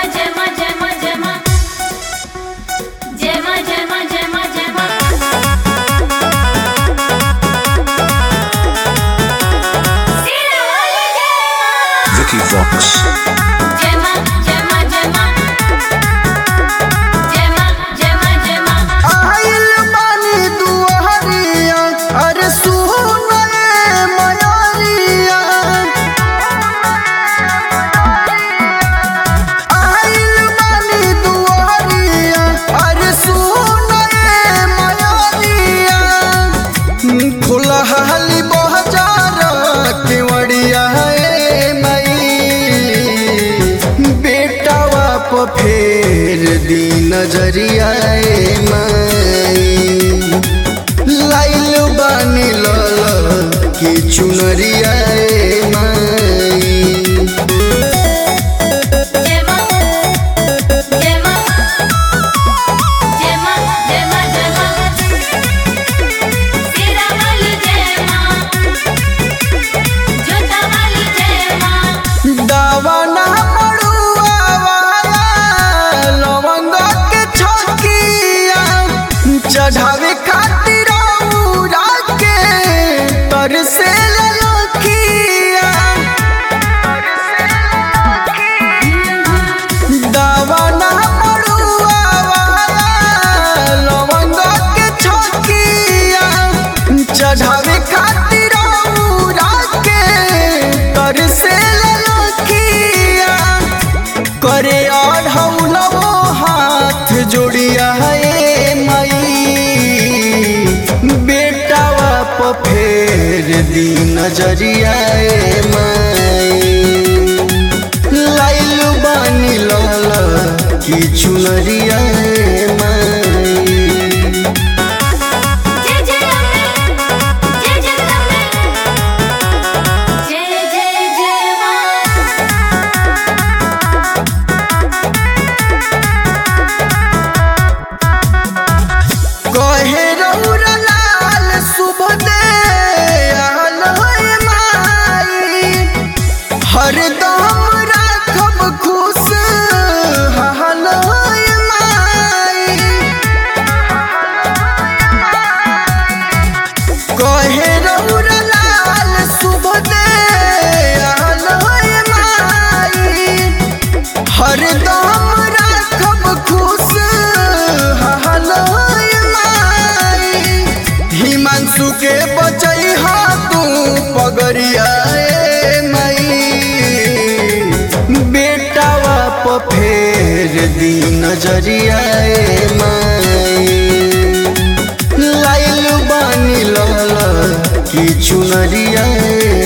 जय मां जय मां जय मां जय मां जय मां जय मां जय मां सीरा वाली जय मां Vicky Vox. जय मां जय मां जय मां जय मां जय मां जय मां आइल बानी दुआरिया अरे सुनए मयारिया आइल बानी दुआरिया अरे सुनए मयारिया खुलहाली बहजार केवड़िया ए मई बेटावा प फेर दी नजरिया ए मई लाइल बानी लल की चुनरिया ए मई जय मां जय मां जय मां जय मां जय मां सीरा वाली जय मां जोता वाली जय मां दावना मड़ुआ वाला लवंग के छकिया चढ़ावे खातिर औरा के तरसे ललकिया दावना मड़ुआ वाला लवंग के छकिया चढ़ावे खातिर औरा के तरसे ललकिया करे और हौलवो हाथ जोड़िया ए मई बेटावा प फेर दी नजरिया ए मई लाइल बानी लल की चुनरिया ए मई जय जय अम्बे जय जगदम्बे जय जय जय मां कहे रौरा लाल शुभ दे आल होय माई हरदम राखब खुश हाल होय माई कहे रौरा लाल शुभ दे आल होय माई हरदम राखब खुश हाल होय माई हिमांशु के बचई हा तू पगरिया ए मई बेटावा प फेर दी नजरिया ए मई लाइल बानी लल की चुनरिया ए